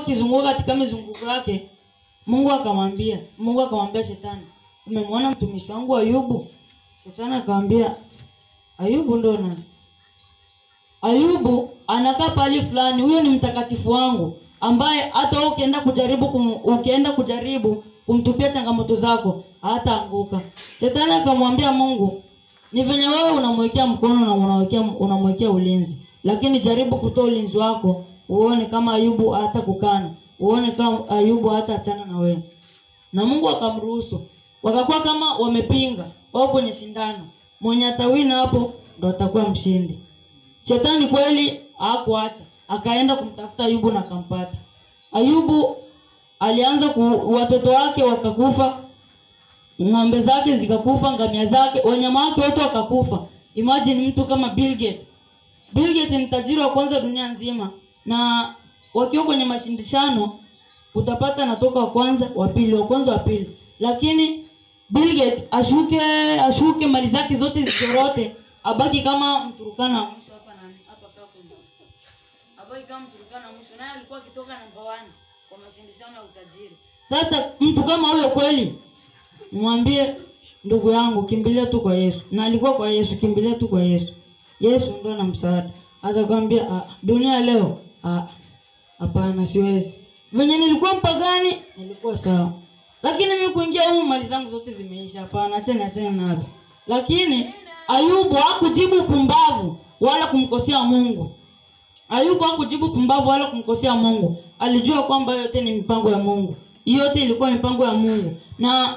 akizunguka katika mizunguko yake mungu akamwambia mungu akamwambia shetani umemwona mtumishi wangu ayubu shetani akamwambia ayubu ndo nani ayubu anakaa pahali fulani huyo ni mtakatifu wangu ambaye hata wewe ukienda kujaribu kum, ukienda kujaribu kumtupia changamoto zako hataanguka shetani akamwambia mungu ni venye wewe unamwekea mkono na unawekea unamwekea ulinzi lakini jaribu kutoa ulinzi wako uone kama ayubu hata kukana uone kama ayubu hata achana na wewe na mungu akamruhusu wakakuwa kama wamepinga wao kwenye shindano mwenye atawina hapo ndo atakuwa mshindi shetani kweli hakuacha akaenda kumtafuta ayubu na akampata ayubu alianza ku, watoto wake wakakufa ng'ombe zake zikakufa ngamia zake wanyama wake wote wakakufa imagine mtu kama Bill Gates. Bill Gates ni tajiri wa kwanza dunia nzima na wakiwa kwenye mashindishano utapata anatoka wa kwanza wa pili wa kwanza wa pili lakini Bill Gates ashuke ashuke mali zake zote zizorote abaki kama mturukana wa mwisho hapa nani hapa Kakuma abaki kama mturukana wa mwisho naye alikuwa akitoka namba 1 kwa mashindishano ya utajiri sasa mtu kama huyo kweli mwambie ndugu yangu kimbilia tu kwa yesu na alikuwa kwa yesu kimbilia tu kwa yesu yesu ndo na msaada atakwambia "Ah, dunia leo ah, hapana siwezi venye nilikuwa mpagani nilikuwa sawa lakini mi kuingia humu mali zangu zote zimeisha hapana achana achana nazo lakini ayubu hakujibu pumbavu wala kumkosea mungu ayubu hakujibu pumbavu wala kumkosea mungu alijua kwamba yote ni mipango ya mungu Hiyo yote ilikuwa mipango ya mungu na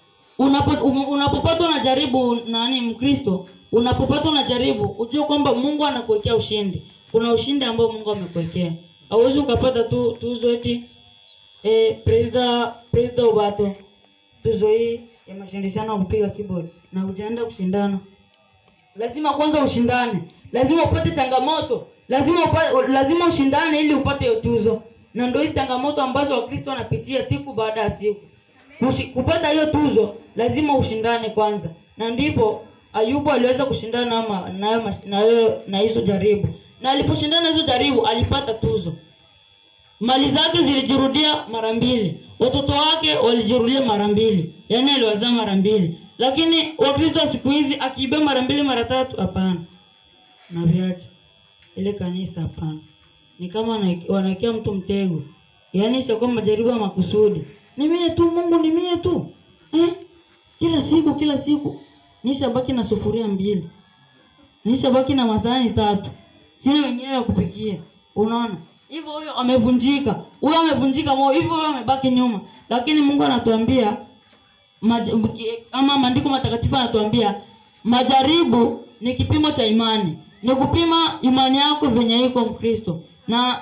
unapo- um- unapopatwa na jaribu nani mkristo unapopatwa na jaribu ujue kwamba mungu anakuwekea ushindi kuna ushindi ambao mungu amekuwekea hauwezi ukapata tu tuzo eti eh, presida presida ubato tuzo hii ya mashindishano ya kupiga keyboard na hujaenda kushindana lazima kwanza ushindane lazima upate changamoto lazima upa, lazima ushindane ili upate hiyo tuzo na ndio hizi changamoto ambazo wakristo wanapitia siku baada ya siku Kushi, kupata hiyo tuzo lazima ushindane kwanza na ndipo ayubu aliweza kushindana na ma- na hayo mash- na hayo- na hizo jaribu na aliposhindana na hizo jaribu alipata tuzo mali zake zilijirudia mara mbili watoto wake walijirudia mara mbili yaani aliwazaa mara mbili lakini wakristo wa siku hizi akiibia mara mbili mara tatu hapana na viacha ile kanisa hapana ni kama wana- wanawekea mtu mtego yaani sio kwamba majaribu ya makusudi ni mie tu mungu ni mie tu eh? kila siku kila siku nishabaki na sufuria mbili nishabaki na masahani tatu sina wenyewe ya kupikia unaona hivyo huyo amevunjika huyo amevunjika moyo hivyo huyo amebaki nyuma lakini mungu anatuambia maj- ki- ama maandiko matakatifu anatuambia majaribu ni kipimo cha imani ni kupima imani yako venye iko mkristo na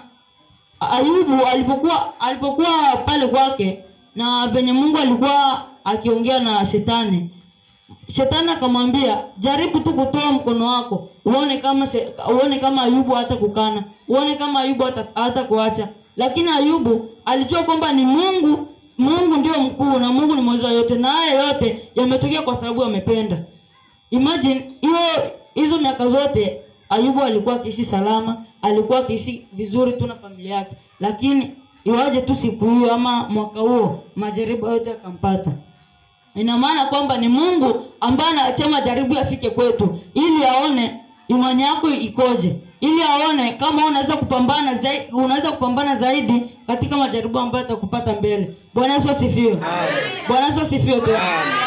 ayubu alipokuwa alipokuwa pale kwake na venye mungu alikuwa akiongea na shetani shetani akamwambia jaribu tu kutoa mkono wako uone kama se, uone kama ayubu hata kukana uone kama ayubu hata, hata kuacha lakini ayubu alijua kwamba ni mungu mungu ndio mkuu na mungu ni mweza yote na haya yote yametokea kwa sababu amependa imagine hiyo hizo miaka zote ayubu alikuwa akiishi salama alikuwa akiishi vizuri tu na familia yake lakini iwaje tu siku hiyo ama mwaka huo majaribu yote akampata ina maana kwamba ni mungu ambaye anaachia majaribu yafike kwetu ili aone imani yako ikoje ili aone kama unaweza kupambana zaidi unaweza kupambana zaidi katika majaribu ambayo atakupata mbele bwana yesu asifiwe bwana yesu asifiwe tena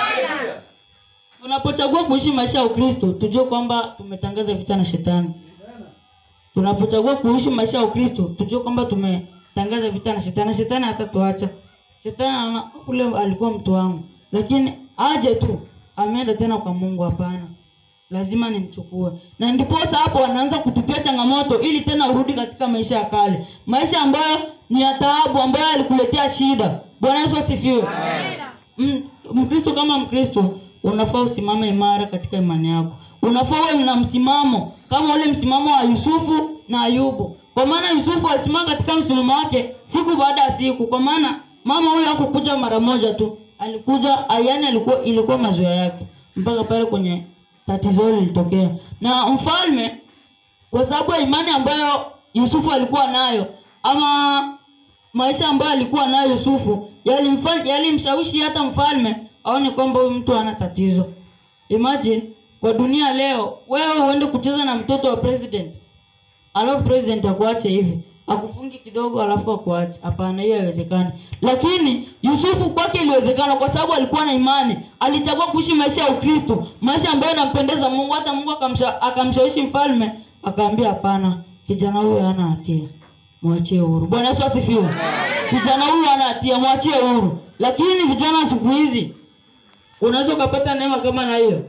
tunapochagua kuishi maisha ya ukristo tujue kwamba tumetangaza vita na shetani tunapochagua kuishi maisha ya ukristo tujue kwamba tumetangaza vita na shetani na shetani hatatuacha shetani anaona kule alikuwa mtu wangu lakini aje tu ameenda tena kwa mungu hapana lazima nimchukue na ndiposa hapo wanaanza kutupia changamoto ili tena urudi katika maisha ya kale maisha ambayo ni ya taabu ambayo alikuletea shida bwana yesu asifiwe Mm, mkristo kama mkristo unafaa usimame imara katika imani yako unafaa uwe na msimamo kama ule msimamo wa yusufu na ayubu kwa maana yusufu alisimama katika msimamo wake siku baada ya siku kwa maana mama huyo hakukuja mara moja tu alikuja yani alikuwa ilikuwa mazoea yake mpaka pale kwenye tatizo hilo lilitokea na mfalme kwa sababu ya imani ambayo yusufu alikuwa nayo ama maisha ambayo alikuwa nayo Yusufu yalimfanya yalimshawishi hata mfalme aone kwamba huyu mtu hana tatizo. Imagine kwa dunia leo wewe uende kucheza na mtoto wa president alafu president akuache hivi akufungi kidogo alafu akuache. Hapana, hiyo haiwezekani. Lakini Yusufu kwake iliwezekana kwa sababu alikuwa na imani, alichagua kuishi maisha ya Ukristo, maisha ambayo yanampendeza Mungu. Hata Mungu akamsha, akamshawishi mfalme, akaambia hapana, kijana huyu hana hatia, mwachie huru. Bwana Yesu asifiwe. Kijana huyu hana hatia, mwachie huru. Lakini vijana wa siku hizi unaweza ukapata neema kama na hiyo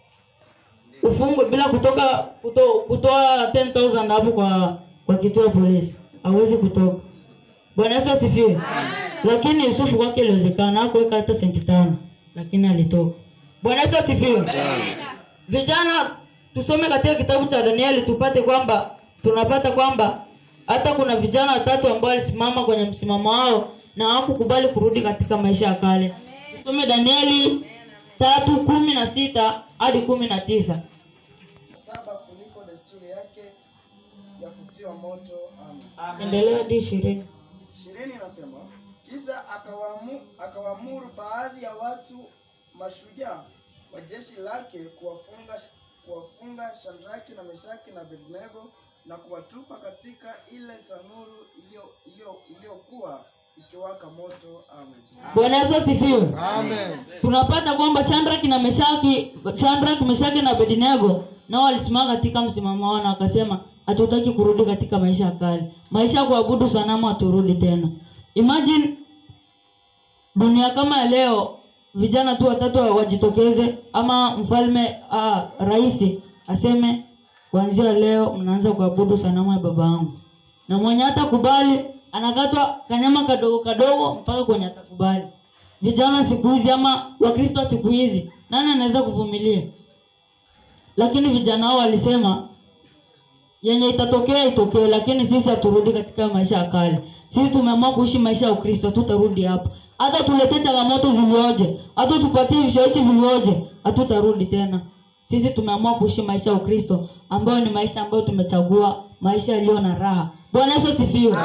ufungwe bila kutoka kuto, kutoa 10000 hapo kwa kwa kituo cha polisi hawezi kutoka bwana yesu asifiwe lakini yusufu kwake iliwezekana hakuweka hata senti tano lakini alitoka bwana yesu asifiwe vijana tusome katika kitabu cha danieli tupate kwamba tunapata kwamba hata kuna vijana watatu ambao walisimama kwenye msimamo wao na hawakukubali kurudi katika maisha ya kale tusome danieli tatu kumi na sita hadi kumi na tisa saba kuliko desturi yake ya kutiwa moto. Amen. endelea hadi ishirini ishirini inasema kisha akawamu, akawaamuru baadhi ya watu mashujaa wa jeshi lake kuwafunga kuwafunga Shadraki na Meshaki na Abednego na kuwatupa katika ile tanuru iliyo- iliyo- iliyokuwa ikiwaka moto. Amen. bwana yesu asifiwe Amen. tunapata kwamba Shadrach na Meshaki Shadrach, Meshaki na Abednego nao walisimama katika msimamo wao na wakasema hatutaki kurudi katika maisha ya kale. Maisha ya kuabudu sanamu haturudi tena. Imagine dunia kama ya leo vijana tu watatu wajitokeze ama mfalme ah, rais aseme kuanzia leo mnaanza kuabudu sanamu ya baba yangu. Na mwenye hatakubali anakatwa kanyama kadogo kadogo mpaka kwenye atakubali vijana siku hizi ama wakristo wa siku hizi nani anaweza kuvumilia lakini vijana hao walisema yenye itatokea itokee lakini sisi haturudi katika maisha ya kale sisi tumeamua kuishi maisha ya ukristo tutarudi hapo hata tuletee changamoto zilioje hata tupatie vishawishi vilioje hatutarudi tena sisi tumeamua kuishi maisha ya ukristo ambayo ni maisha ambayo tumechagua maisha yaliyo na raha bwana yesu asifiwe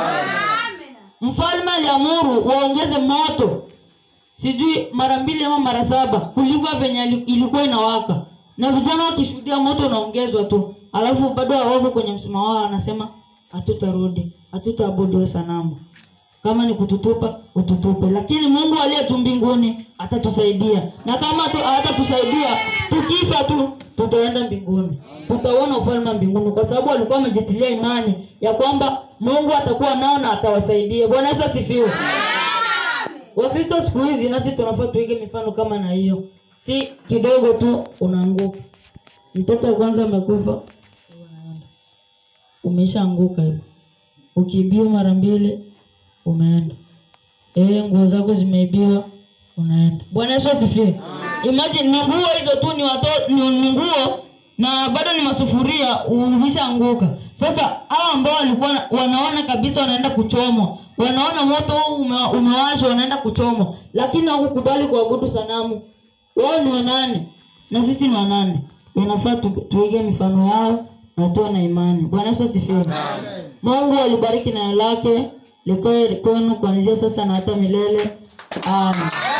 mfalme aliamuru waongeze moto sijui mara mbili ama mara saba kuliko venye ili- ilikuwa inawaka na vijana wakishuhudia moto unaongezwa tu alafu bado hawako kwenye msima wao wanasema hatutarudi hatutaabudu hiyo sanamu kama ni kututupa ututupe lakini mungu aliye tu mbinguni atatusaidia na kama tu- hatatusaidia tukifa tu tutaenda mbinguni tutauona ufalme wa mbinguni kwa sababu walikuwa wamejitilia imani ya kwamba mungu atakuwa nao na atawasaidia bwana yesu asifiwe wakristo siku hizi nasi tunafaa tuige mifano kama na hiyo si kidogo tu unaanguka mtoto wa kwanza amekufa unaenda umeshaanguka hivo ukiibiwa mara mbili umeenda eh nguo zako zimeibiwa unaenda bwana yesu asifiwe imagine ni nguo hizo tu ni wato, ni, ni nguo na bado ni masufuria umeshaanguka sasa hao ambao walikuwa na- wanaona kabisa wanaenda kuchomwa wanaona moto huu ume, umewashwa wanaenda kuchomwa lakini hawakukubali kuabudu sanamu wao ni wanane na sisi ni wanane inafaa tu, tuige mifano yao na tuwe na imani bwana yesu asifiwe mungu alibariki neno lake likoe kwenu kuanzia sasa na hata milele amen